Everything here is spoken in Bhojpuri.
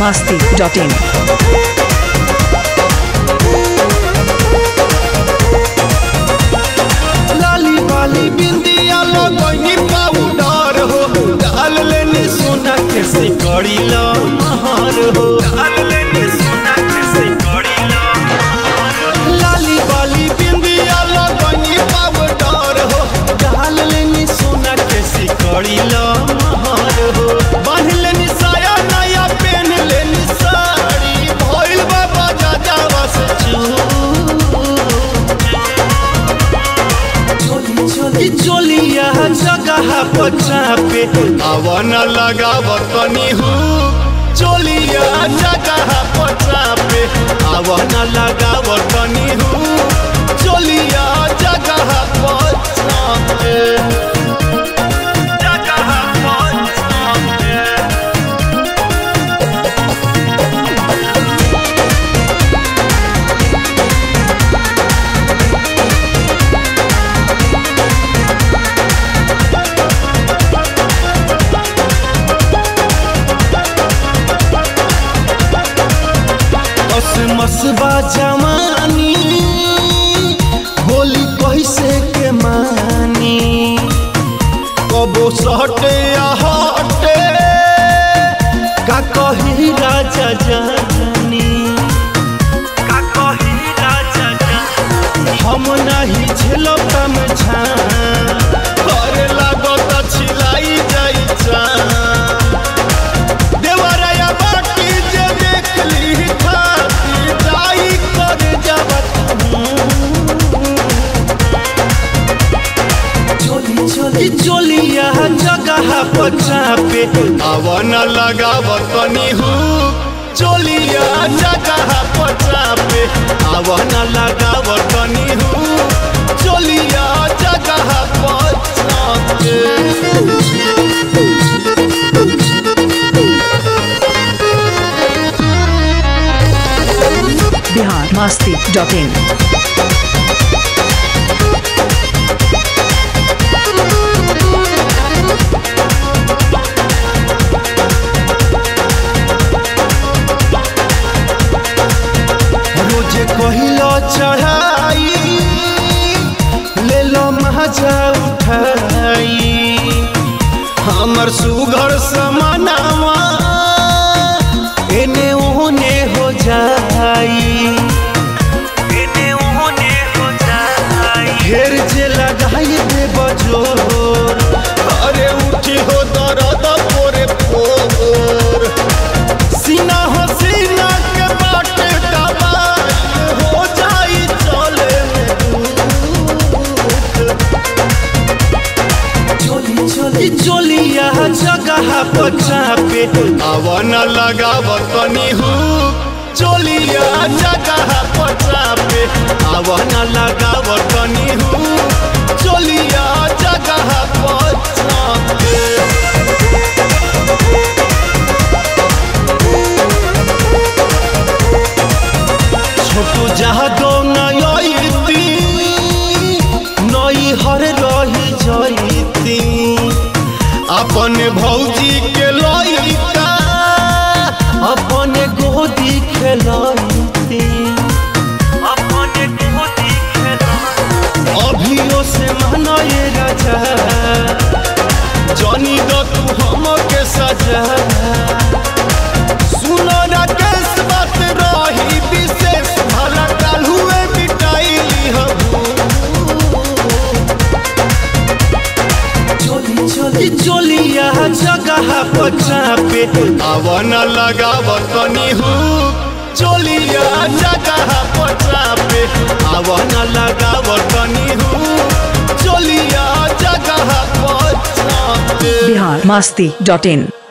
masti.in. लाली वाली बिंदिया लगनी पाउडर हो डाल लेनी सोना के सिकड़ी ला महार हो डाल लेनी सोना के सिकड़ी ला लाली वाली बिंदिया लगनी पाउडर हो डाल लेनी सोना के सिकड़ी ला महार हो बांध लेनी साया नया पहन लेनी साड़ी भइल बाबा जाजावा से चू चोली चोलिया जगह पचा पे आवन लगाव तनी हूँ चोलिया जगह पचा पे आवन लगाव तनी हूँ चोलिया जगह पचा पे जगह पचा पे मसबा जवानी होली कैसे के मानी कबो सटे या हटे का कही राजा जानी का कही राजा जानी हम नहीं झेलब तम छा करे लागत छिलाई जाई चा देवराया बाटी जे देखली खाती जाई कर जबत चोली चोली चोलिया जगह पचा पे आवन लगाव तनी हूँ चोलिया जगह पचा पे आवन लगाव तनी हूँ चोलिया जगह पचा पे Bihar masti.in. रोज कहिलो चढ़ाई ले लो मजा उठाई हमर सुघर समानावा एने ओने हो जाई एने ओने हो जाई घेर जे लगाई दे बजो अरे उठी हो दर्द पोरे पोर सीना हो सीना के बाटे दबाई हो जाई चले चोली चोली चोलिया जगह पचा पे आवन लगाव तनी हूँ चोलिया जगह पचा पे आवन लगाव तनी हूँ चोलिया जगह पचा पे छोटू जहाँ दो नयती नई हर रही जयती अपन भौजी के लइका अपन गोदी खेलती अपन गोदी अभियो से मनये राजा जनी दो तू हमके सजा सुनो राकेश बात रही विशेष भला काल हुए मिटाइली चोली चोली चोलिया जगह पचा पे आवन लगाव तनी हूँ चोलिया जगह पचा पे आवन लगाव तनी हूँ चोलिया जगह पचा पे Bihar masti.in.